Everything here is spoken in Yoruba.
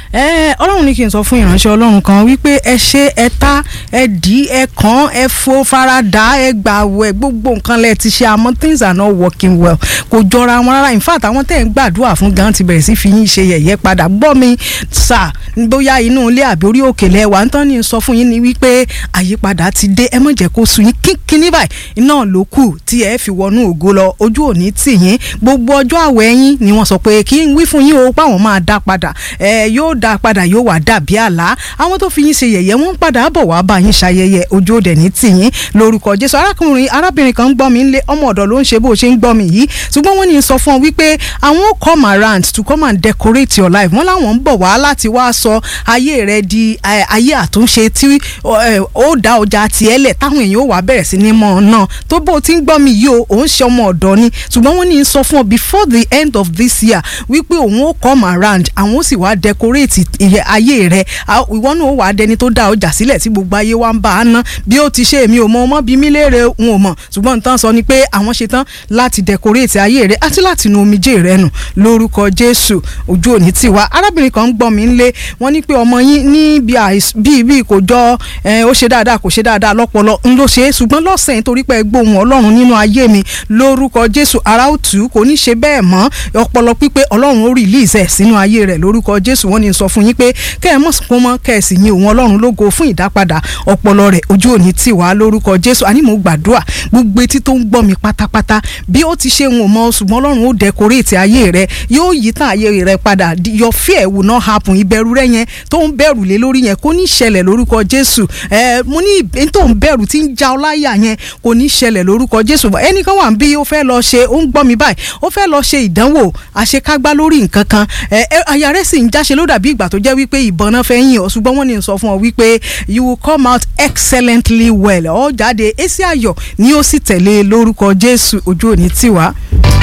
ẹ ọlọ́run ní kí n sọ fún ìránṣẹ́ ọlọ́run kan wípé ẹ ṣe ẹ ta ẹ dì í ẹ kàn ẹ fo farada ẹ gbà wẹ gbogbo nǹkan lẹ ti ṣe àmọ́ things are not working well kò jọra wọn rárá in fact àwọn tẹ̀ ń gbàdúrà fún gan ti bẹ̀rẹ̀ sí fi yín ṣe yẹ̀yẹ́ padà gbọ́ mi sà bóyá inú ilé àbí orí òkèlè wà ń tán ní sọ fún yín ni wípé àyípadà ti dé ẹ má jẹ́ kó sú yín kínkínní báyìí iná ló kù tí ẹ fi wọnú ògo lọ ojú òní tì yín gbogbo ọjọ́ àwẹ̀ yín ni wọ́n sọ pé kí n wí fún yín o páwọn máa dá padà ẹ yóò dá padà yóò wá dàbí àlá àwọn tó fi yín ṣe yẹ̀yẹ́ wọ́n ń padà bọ̀ wá bá yín ṣayẹyẹ ojú òde ní tì yín lórúkọ Jésù arákùnrin arábìnrin kan ń gbọ́ mi ńlé ọmọ ọ̀dọ̀ ló ń ṣe bó ṣe ń gbọ́ mi yìí ṣùgbọ́n wọ́n ní sọ fún ọ wípé àwọn ó come around to come and decorate your life wọ́n láwọn ń bọ̀ wá láti wá sọ ayé rẹ di ayé àtúnṣe tí ó dá ọjà tiẹ̀ lẹ̀ táwọn èèyàn ó wá bẹ̀rẹ̀ sí ní mọ̀ náà tó bó ti ń gbọ́ mi yìí o òun ṣe ọmọ ọ̀dọ̀ ni ṣùgbọ́n wọ́n ní sọ fún ọ before the end of this year wípé òun ó come around àwọn ó sì wá decorate ayé rẹ ìwọ náà ó wà á dẹni tó dá ọjà sílẹ̀ tí gbogbo ayé wa ń bá a ná bí ó ti ṣe èmi ò mọ ọmọ bí mi léèrè n ò mọ̀ ṣùgbọ́n nǹkan sọ ni pé àwọn ṣe tán láti decorate ayé rẹ àti láti nu omijé rẹ nù lórúkọ Jésù ojú òní tì wá arábìnrin kan ń gbọ́ mi ńlé wọ́n ní pé ọmọ yín ní bí bí kò jọ ó ṣe dáadáa kò ṣe dáadáa lọ́pọlọ ń ló ṣe é ṣùgbọ́n lọ́sẹ̀ nítorí pé gbóhùn Ọlọ́run nínú ayé mi lórúkọ Jésù ara ó tù ú kò ní ṣe bẹ́ẹ̀ mọ́ ọpọlọ pípé Ọlọ́run ó release ẹ̀ sínú ayé rẹ̀ lórúkọ Jésù wọ́n ní sọ fún yín pé kẹ́ ẹ mọ̀ sùn mọ́ kẹ́ ẹ sì yin òun Ọlọ́run lógo fún ìdápadà ọpọlọ rẹ̀ ojú òní tì wá lórúkọ Jésù àní mo gbàdúrà gbogbo etí tó ń gbọ́ mi pátápátá bí ó ti ṣe ń wò mọ́ ṣùgbọ́n Ọlọ́run ó decorate ayé rẹ̀ yóò yí tàn ayé rẹ̀ padà your fear will not happen ìbẹ̀rù rẹ̀ yẹn tó ń bẹ̀rù lé lórí yẹn kò ní ṣẹlẹ̀ lórúkọ Jésù ẹ mo ní tó ń bẹ̀rù tí ń ja ọláyà yẹn kò ní ṣẹlẹ̀ lórúkọ Jésù ẹnìkan wà bí ó fẹ́ lọ ṣe ó ń gbọ́ mi báyìí ó fẹ́ lọ ṣe ìdánwò àṣekágbá lórí nǹkan kan ẹ àyà rẹ̀ sì ń jáṣe ló dàbí ìgbà tó jẹ́ wípé ìbọn náà fẹ́ yìn ọ́ ṣùgbọ́n wọ́n ní sọ fún ọ wípé you will come out excellently well ó jáde èsì ayọ̀ ni ó sì tẹ̀lé lórúkọ Jésù ojú òní tiwa.